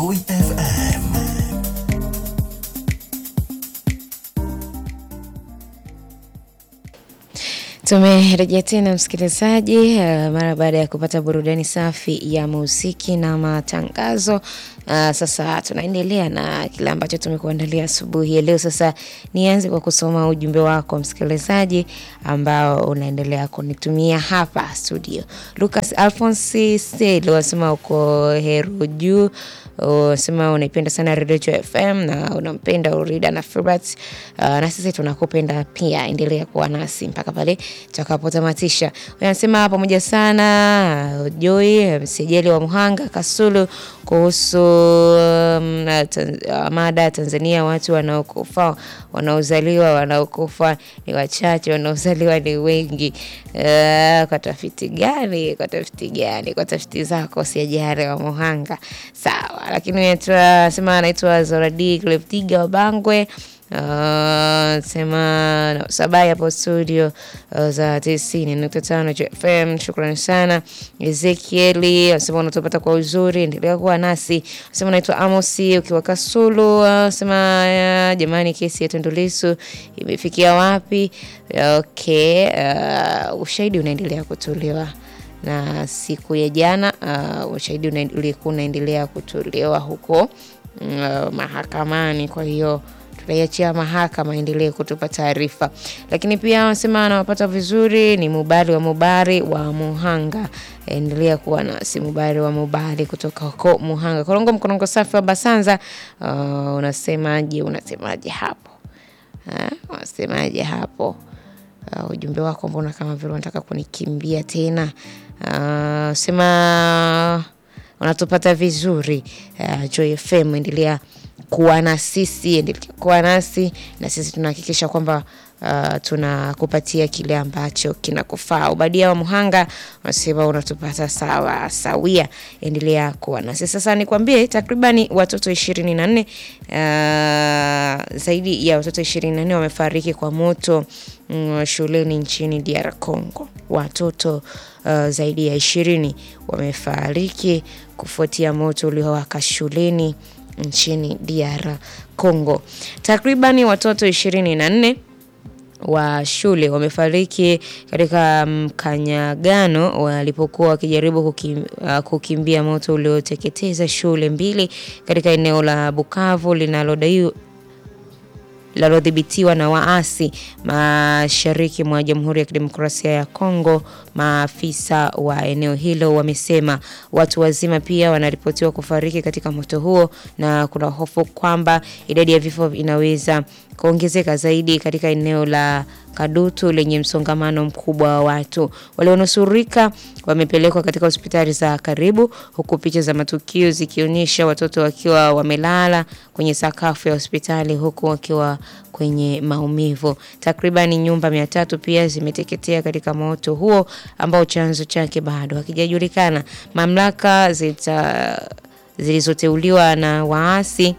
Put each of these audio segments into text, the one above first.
Joy FM. Tumerejea tena msikilizaji, uh, mara baada ya kupata burudani safi ya muziki na matangazo. Uh, sasa tunaendelea na kile ambacho tumekuandalia asubuhi ya leo. Sasa nianze kwa kusoma ujumbe wako msikilizaji, ambao unaendelea kunitumia hapa studio. Lucas Alphonse Selo wasema uko Heru juu unasema unaipenda sana Radio Joy FM na unampenda Urida na Filbert. Uh, na sisi tunakupenda pia, endelea kuwa nasi mpaka pale tutakapotamatisha. Anasema pamoja sana Joy msejeli wa Muhanga Kasulu kuhusu um, tan, uh, mada Tanzania, watu wanaokufa wanaozaliwa wanaokufa ni wachache, wanaozaliwa ni wengi. Uh, kwa tafiti gani? Kwa tafiti gani? Kwa tafiti zako siajari wa Muhanga, sawa. Lakini sema anaitwa Zoradi Kleptiga wa Bangwe. Uh, sema sabai hapo studio uh, za tisini nukta tano FM. Shukrani sana Ezekieli, anasema unatupata kwa uzuri, endelea kuwa nasi. Anasema unaitwa Amosi ukiwa Kasulu. Anasema uh, jamani, kesi ya Tundu Lissu imefikia wapi? Okay, uh, ushahidi unaendelea kutolewa na siku ya jana uh, ushahidi ulikuwa unaendelea kutolewa huko uh, mahakamani, kwa hiyo tutaiachia mahakama endelee kutupa taarifa. Lakini pia wanasema anawapata vizuri ni Mubari wa Mubari wa Muhanga, endelea kuwa nasi Mubari wa Mubari kutoka huko Muhanga. Korongo mkorongo safi wa Basanza. Uh, unasemaje? Unasemaje hapo? Uh, unasemaje hapo? Uh, ujumbe wako mbona kama vile unataka kunikimbia tena? Uh, sema unatupata vizuri uh, Joy FM endelea kuwa na sisi, endelea kuwa nasi na sisi tunahakikisha kwamba uh, tunakupatia kile ambacho kinakufaa. Ubadia wa Muhanga unasema unatupata sawa sawia, endelea kuwa nasi. Sasa nikwambie, takribani watoto ishirini na nne uh, zaidi ya watoto ishirini na nne wamefariki kwa moto mm, shuleni nchini DR Congo. Watoto uh, zaidi ya ishirini wamefariki kufuatia moto uliowaka shuleni nchini DR Congo. Takribani watoto ishirini na nne wa shule wamefariki katika mkanyagano walipokuwa wakijaribu kukim, uh, kukimbia moto ulioteketeza shule mbili katika eneo la Bukavu linalodaiwa linalodhibitiwa na waasi mashariki mwa Jamhuri ya Kidemokrasia ya Kongo. Maafisa wa eneo hilo wamesema watu wazima pia wanaripotiwa kufariki katika moto huo, na kuna hofu kwamba idadi ya vifo inaweza kuongezeka zaidi katika eneo la Kadutu lenye msongamano mkubwa wa watu. Walionusurika wamepelekwa katika hospitali za karibu, huku picha za matukio zikionyesha watoto wakiwa wamelala kwenye sakafu ya hospitali huku wakiwa kwenye maumivu. Takribani nyumba mia tatu pia zimeteketea katika moto huo ambao chanzo chake bado hakijajulikana. Mamlaka zita zilizoteuliwa na waasi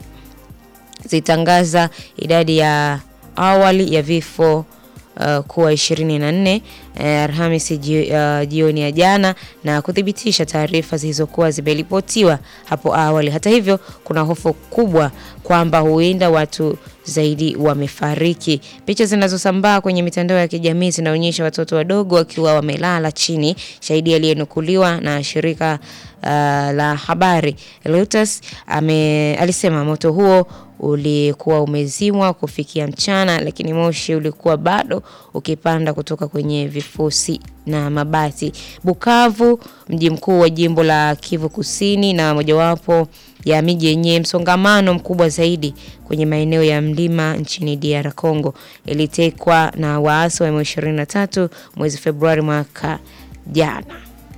zitangaza idadi ya awali ya vifo Uh, kuwa 24 uh, Alhamisi uh, jioni ya jana na kuthibitisha taarifa zilizokuwa zimeripotiwa hapo awali. Hata hivyo, kuna hofu kubwa kwamba huenda watu zaidi wamefariki. Picha zinazosambaa kwenye mitandao ya kijamii zinaonyesha watoto wadogo wakiwa wamelala chini. Shahidi aliyenukuliwa na shirika uh, la habari Reuters ame alisema moto huo ulikuwa umezimwa kufikia mchana, lakini moshi ulikuwa bado ukipanda kutoka kwenye vifusi na mabati. Bukavu, mji mkuu wa jimbo la Kivu Kusini na mojawapo ya miji yenye msongamano mkubwa zaidi kwenye maeneo ya mlima nchini DR Congo, ilitekwa na waasi wa M23 mwezi Februari mwaka jana.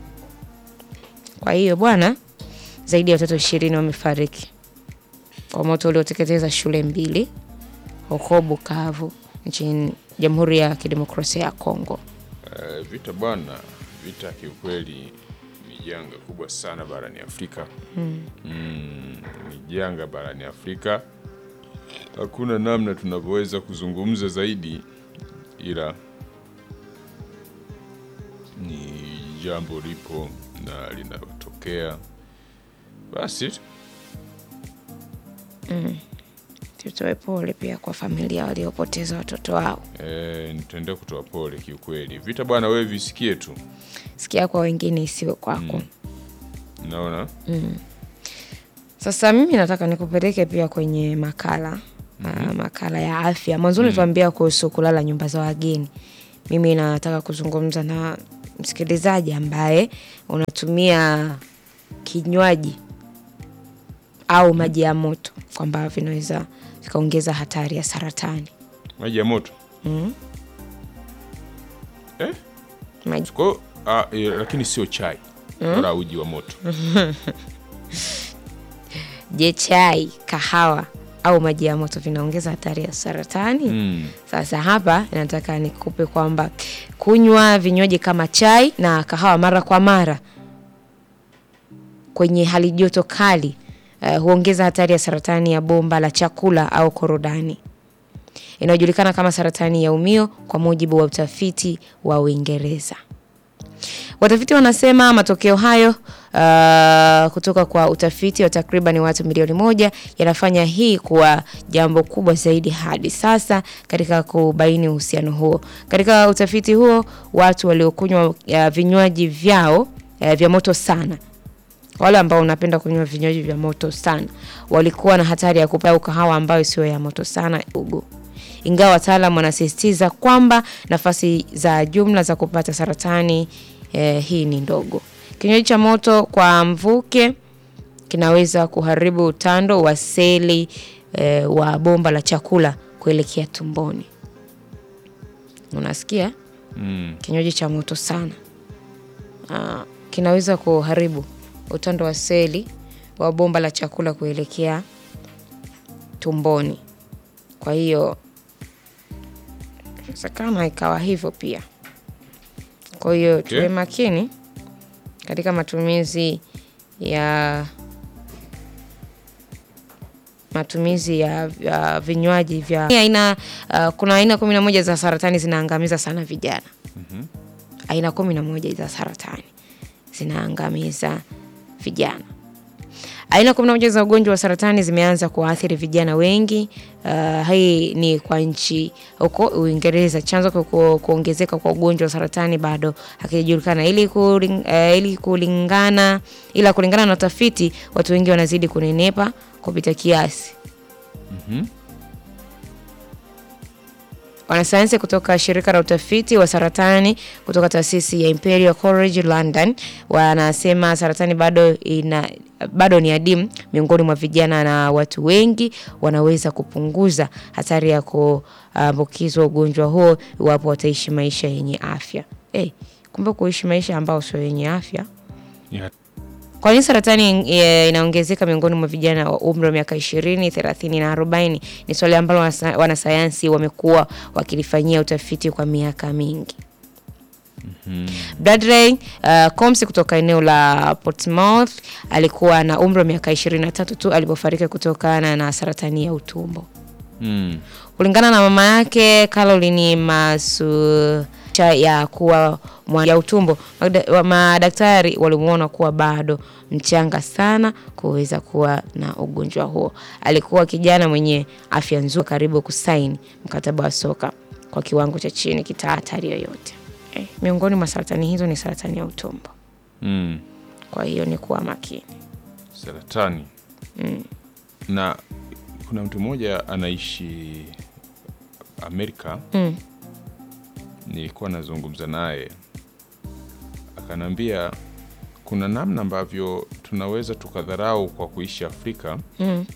Kwa hiyo bwana, zaidi ya watoto ishirini wamefariki kwa moto ulioteketeza shule mbili huko Bukavu nchini Jamhuri ya Kidemokrasia ya Kongo. Uh, vita bwana, vita kiukweli ni janga kubwa sana barani Afrika. Mm. Mm, ni janga barani Afrika, hakuna namna tunavyoweza kuzungumza zaidi, ila ni jambo lipo na linatokea, basi tutoe pole pia kwa familia waliopoteza watoto wao. E, nitaendelea kutoa pole kiukweli. Vita bwana, wewe visikie tu, Sikia kwa wengine isiwe kwako. naona Sasa mimi nataka nikupeleke pia kwenye makala ah, makala ya afya. Mwanzoni tuambia kuhusu kulala nyumba za wageni. Mimi nataka kuzungumza na msikilizaji ambaye unatumia kinywaji au maji ya moto kwamba vinaweza vikaongeza hatari ya saratani. maji ya moto eh? Maji Kwa hiyo, ah, eh, lakini sio chai wala uji wa moto. Je, chai, kahawa au maji ya moto vinaongeza hatari ya saratani? Mm. Sasa hapa nataka nikupe kwamba kunywa vinywaji kama chai na kahawa mara kwa mara kwenye hali joto kali uh, huongeza hatari ya saratani ya bomba la chakula au korodani inayojulikana kama saratani ya umio kwa mujibu wa utafiti wa Uingereza. Watafiti wanasema matokeo hayo uh, kutoka kwa utafiti wa takriban watu milioni moja yanafanya hii kuwa jambo kubwa zaidi hadi sasa katika kubaini uhusiano huo. Katika utafiti huo, watu waliokunywa uh, vinywaji vyao uh, vya moto sana wale ambao unapenda kunywa vinywaji vya moto sana walikuwa na hatari ya kupata kahawa ambayo sio ya moto sana ugu. Ingawa wataalam wanasisitiza kwamba nafasi za jumla za kupata saratani eh, hii ni ndogo. Kinywaji cha moto kwa mvuke kinaweza kuharibu utando wa seli eh, wa bomba la chakula kuelekea tumboni. Unasikia? Mm. Kinywaji cha moto sana ah, kinaweza kuharibu utando wa seli wa bomba la chakula kuelekea tumboni. Kwa hiyo inawezekana ikawa hivyo pia. Kwa hiyo tuwe Okay. makini katika matumizi ya matumizi ya, ya vinywaji vya aina uh, kuna aina kumi na moja za saratani zinaangamiza sana vijana aina kumi na moja za saratani zinaangamiza vijana. Aina kumi na moja za ugonjwa wa saratani zimeanza kuwaathiri vijana wengi. Uh, hii ni kwa nchi huko Uingereza. Chanzo kwa ku- kuongezeka kwa ugonjwa wa saratani bado hakijajulikana. Ili, kuling, uh, ili kulingana ila kulingana na utafiti, watu wengi wanazidi kunenepa kupita kiasi. Wanasayansi kutoka shirika la utafiti wa saratani kutoka taasisi ya Imperial College London wanasema saratani bado ina bado ni adimu miongoni mwa vijana na watu wengi wanaweza kupunguza hatari ya kuambukizwa ugonjwa huo iwapo wataishi maisha yenye afya. Hey, kumbe kuishi maisha ambao sio yenye afya Ni hat- kwa nini saratani eh, inaongezeka miongoni mwa vijana wa umri wa miaka ishirini, thelathini na arobaini? Ni swali ambalo wanasa- wanasayansi wamekuwa wakilifanyia utafiti kwa miaka mingi. Bradley uh, Combs kutoka eneo la Portsmouth alikuwa na umri wa miaka 23 tu alipofariki kutokana na saratani ya utumbo. Mm. Kulingana na mama yake Caroline Masu cha ya kuwa mwa ya utumbo, magda- wa- madaktari walimuona kuwa bado mchanga sana kuweza kuwa na ugonjwa huo. Alikuwa kijana mwenye afya nzuri, karibu kusaini mkataba wa soka kwa kiwango cha chini kita hatari yoyote. Eh, miongoni mwa saratani hizo ni saratani ya utumbo, Mm. kwa hiyo ni kuwa makini. Saratani. Na kuna mtu mmoja anaishi Amerika. Mm. Nilikuwa nazungumza naye akaniambia kuna namna ambavyo tunaweza tukadharau kwa kuishi Afrika Mm.